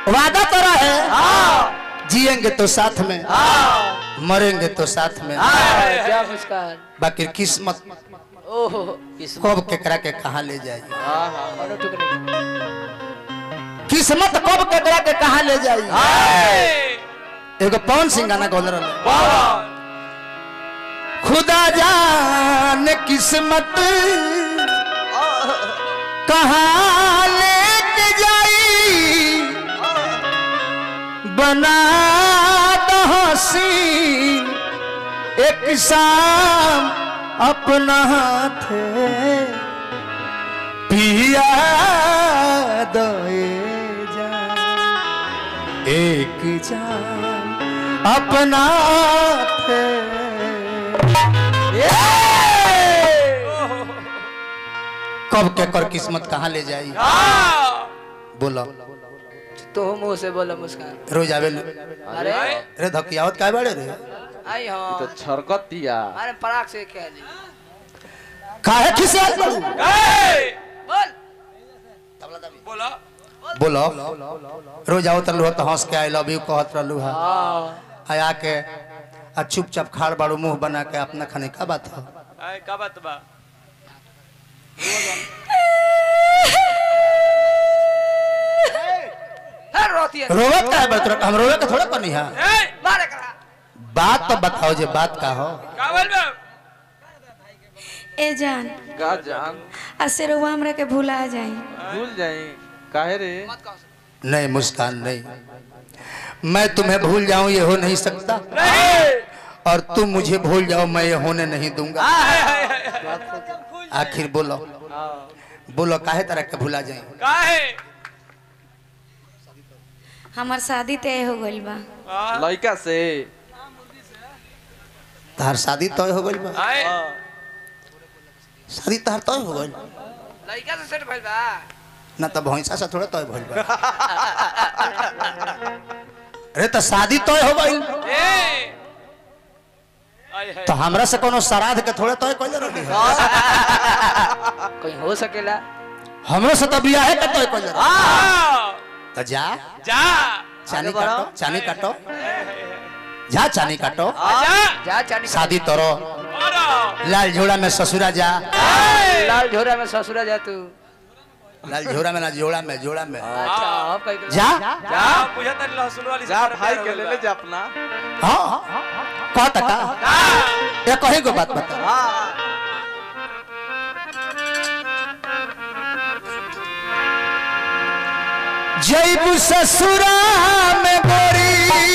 वादा तो रहे जिएंगे तो साथ में मरेंगे तो साथ में क्या मुस्कान बाकी किस्मत ओहो किस्मत कब केकरा के कहा ले जाए मानो टुकड़े किस्मत कब केकरा के कहा ले जाए एगो पवन सिंह गाना गौल रहे खुदा जान किस्मत कहाँ लेके जाई बना दो हसीन एक शाम अपना हाथ पिया दोए जा एक जाम अपना हाथ कब के कर किस्मत कहाँ ले जाई बोलो तो मुंह से बोलो मुस्कान रोज आवे अरे रे धकियावत काय बाड़े रे आई हाँ तो छरकत दिया अरे पराग से क्या ली काहे खिसियाल बाड़ू बोल बोलो रोज आवत रहलू तो हंस के आई लव यू कहत रहलू है हाँ आया के आ चुपचाप खाड़ बाड़ू मुंह बना के अपना खाने का बात हो आय, का बात बा है रोती है रोवत का है बड़ तोरा हम रोवे के थोड़ा करनी है ए, मारे करा बात तो बताओ जे बात का हो का बोल बा ए जान का जान असे रउआ हमरा के भुला जाई भूल जाई काहे रे मत कहो नहीं मुस्कान नहीं मैं तुम्हें भूल जाऊं ये हो नहीं सकता और तुम मुझे भूल जाओ मैं ये होने नहीं दूंगा आखिर बोलो बोलो काहे तरह के भूला जाए का है हमार शादी तय हो गइल बा लड़का से तार शादी तय हो गइल बा आय, शादी तार तय हो गइल लड़का से सेट भइल बा ना तो भैंसा से थोड़ा तय भइल बा अरे तो शादी तय हो गइल ए आय है तो हमरा से कोनो श्राद्ध के थोड़ा तय कइले रहनी है कहीं हो सकेला हमरो से तो बियाह के तय कइले रहनी आ, तो जा जा चानी आगे बढ़ो। काटो चानी काटो जा चानी काटो जा जा चानी शादी तोरो और लाल झोड़ा में ससुरा जा लाल झोरा में ससुरा जा तू लाल झोड़ा में ना जोड़ा में जोड़ा में अच्छा अब कहीं जा जा बुझा तनी लहसुन वाली से जा तेरा भाई प्यार के होइल ले बा। ले जा अपना हाँ कह टका जा ये कही को बात बता हाँ जैबू ससुरा में गोरी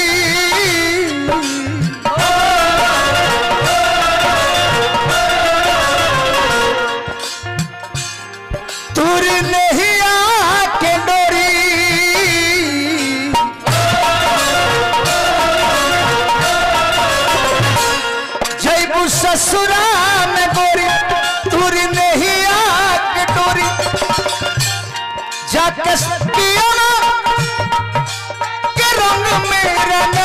तुर नहीं आके डोरी जैबू ससुरा में गोरी तुर नहीं आके डोरी जाके पिया के रंग में रंगा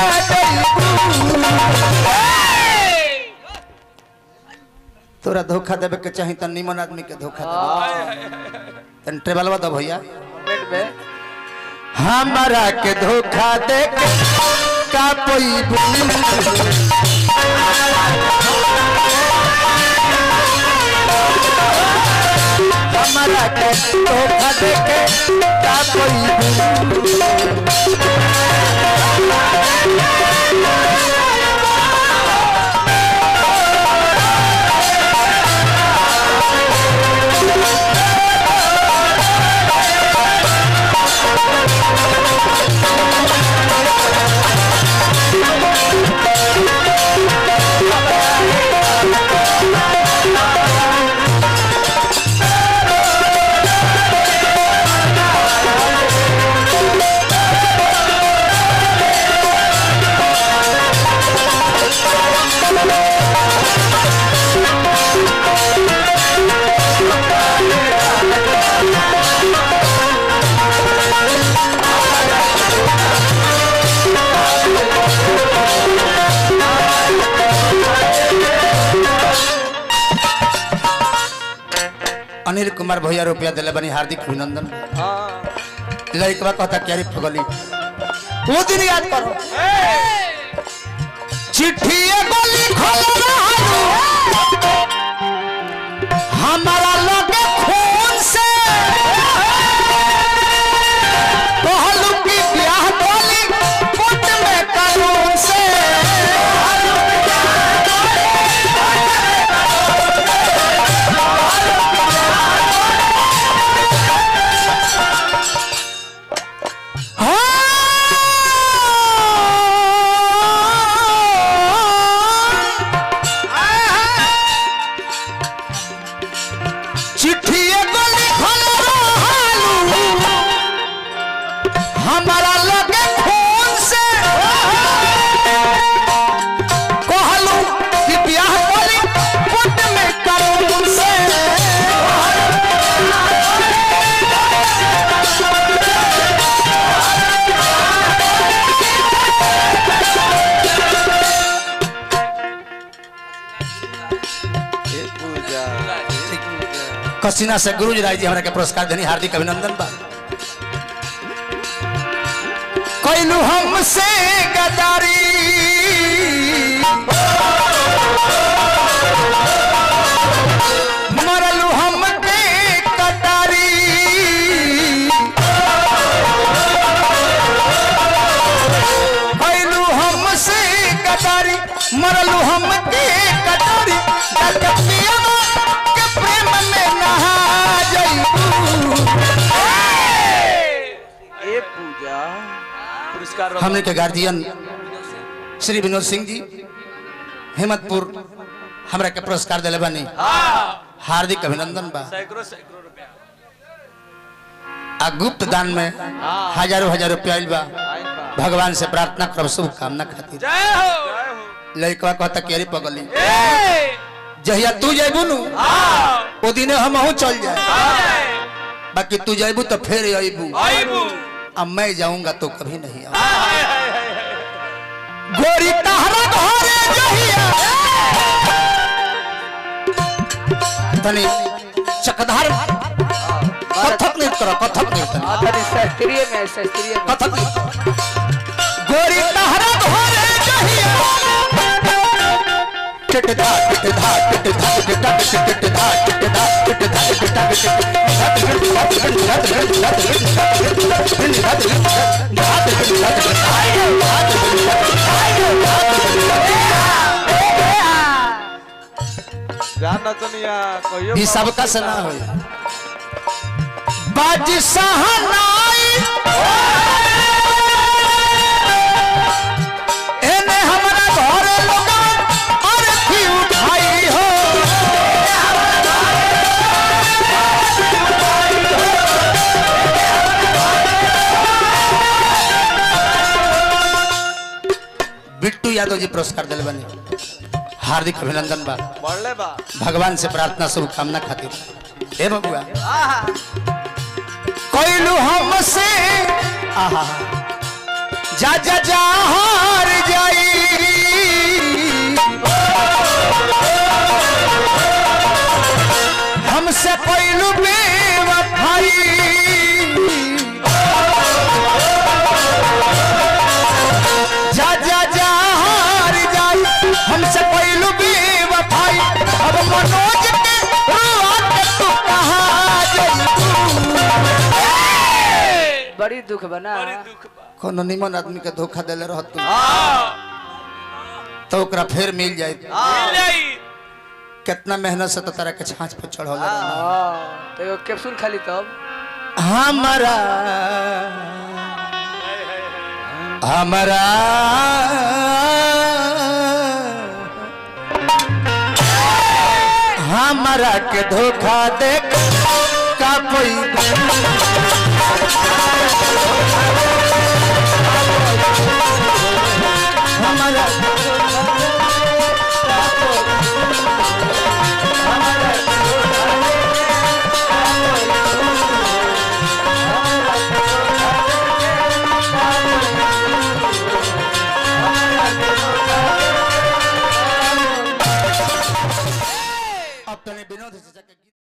तोरा धोखा देवे के चाही त निमन आदमी के धोखा दे तन ट्रेवल बता भैया पेट में हमारा के धोखा दे के का कोई हमारा के धोखा दे के का कोई अनिल कुमार भैया रुपया दिले बनी हार्दिक अभिनंदन हाँ लड़कवा कहता क्या रे पगली वो दिन याद करो चिट्ठी एगो लिखल रहलू हमारा लगे खून से कहलू कि ब्याह डोली कोट में कानून से चिट्ठी एगो लिखल रहलू हमारा लगे खून से कहलू कि ब्याह बोली कोट में कानून से ए पूजा ए पूजा कसीना से गुरुजी राय जी हमरा के पुरस्कार देनी हार्दिक अभिनंदन बा कैलू हमसे गदारी मरलू हमके कटारी कैलू हमसे गदारी मरलू हमके कटारी डकतिया के प्रेम में नहा जइबू ए पूजा पुरस्कार बा। हमने के गार्जियन श्री विनोद सिंह जी हिम्मतपुर हमरा के पुरस्कार दिले बानी हाँ हार्दिक अभिनंदन बा सैकड़ों सैकड़ों रुपया आ गुप्त दान में हजारों हजार रुपया आइल बा आइल बा भगवान से प्रार्थना करब शुभकामना खातिर जय हो जय हो लड़कवा कहता केरी पगली ए जहिया तू जैबू नु हाँ ओ दिने हमहू चल जाए जय बाकी तू जैबू तो फिर अबू आईबू अब मैं जाऊंगा तो कभी नहीं आऊंगा हाय हाय हाय हाय गोरी तहरा घरे जहिया तनी चकधार कथक नृत्य करो कथक नृत्य हाँ तनी शास्त्रीय में शास्त्रीय में कथक नृत्य गोरी तहरा घरे जहिया टिट धा टिट धा टिट धा टिट धा टिट धा टिट धा टिट धा टिट धा टिट धा जान नचनिया कहियो ई सबका से ना होई बाज सहनाई एने हमरा घर लोग अरथी उठाई हो बिट्टू यादव जी पुरस्कार दिल बने हार्दिक अभिनंदन बा बढ़ले बा भगवान से प्रार्थना शुभकामना खातिर हे बबुआ कोइलू हमसे आहा जा जा जा हार जाई हमसे कोइलू बेवफाई जा जा जा हार जाई हमसे कोइलू बेवफाई अब मनोज के रुआ के तू कहाँ जाई बड़ी दुख बना बड़ी दुख बा कोनो निमन आदमी के धोखा देले रहत तू हाँ तो ओकरा फिर मिल जाए मिल जाई कितना मेहनत से तो तारा के छाछ पे चढ़ल हाँ तो एगो कैप्सूल खाली तब हमारा हमारा हमारा के धोखा देख